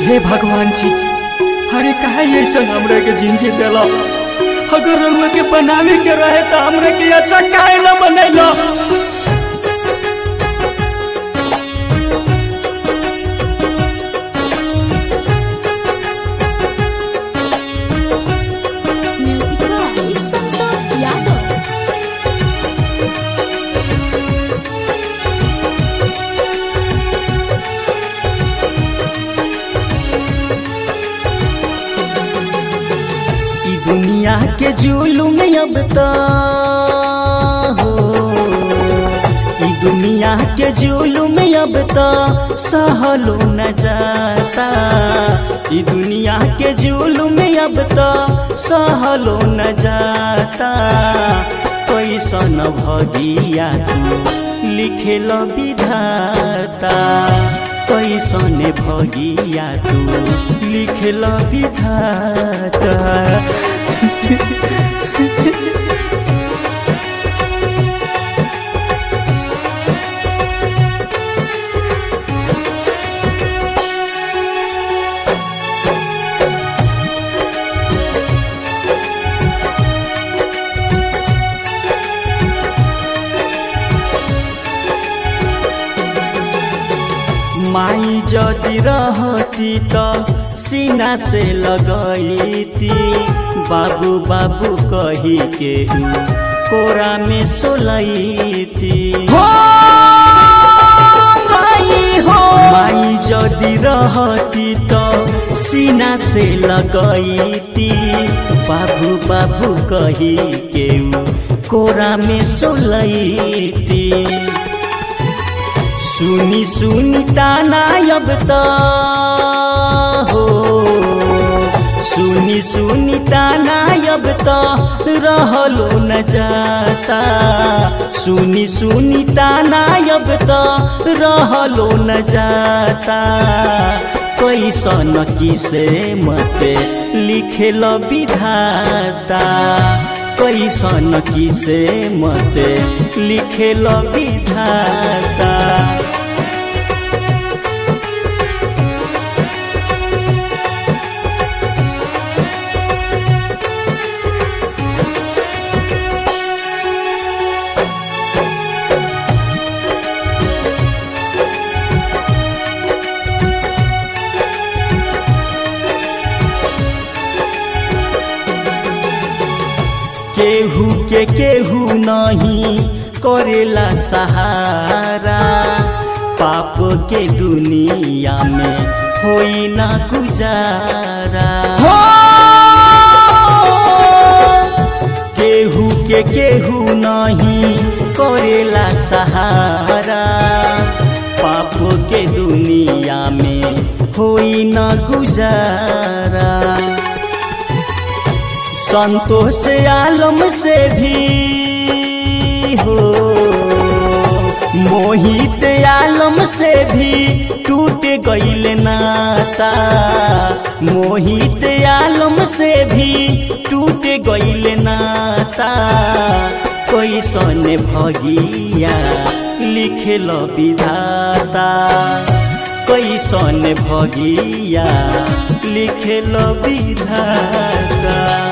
हे भगवान जी अरे काहे ऐसा हमरा के जिंदगी देला अगर रउआ के बनावे के रहे तो हमरा के अच्छा काहे ना बनैला Music by Santosh Yadav. ई दुनिया के जुलुम अब तो हो ई दुनिया के जुलुम अब तो सहलो न जाता ई दुनिया के जुलुम अब तो सहलो न जाता कैसन भगिया तू लिखेल विधाता कैसन भगिया तू लिखेल विधाता माई जदि रहती त सीना से लगैती बाबू बाबू कही के ऊ कोरा में सोलैती माई जदि रहती त सीना से लगैती बाबू बाबू कही के ऊ कोरा में सोलैती सुनी सुनी ताना अब त हो सुनी सुनी ताना अब त रहलो न जाता सुनी सुनी ताना अब त रहलो न जाता कैसन किसे मते लिखेल विधाता कैसन किसे मते लिखेल विधाता केहू के केहू नहीं करेला सहारा पाप के दुनिया में होई ना गुजारा केहू के केहू नहीं करेला सहारा पाप के दुनिया में होई ना गुजारा संतोष आलम से भी हो मोहित आलम से भी टूट गईल नाता मोहित आलम से भी टूट गईल नाता कैसन भगिया लिखल विधाता कैसन भगिया लिखल विधाता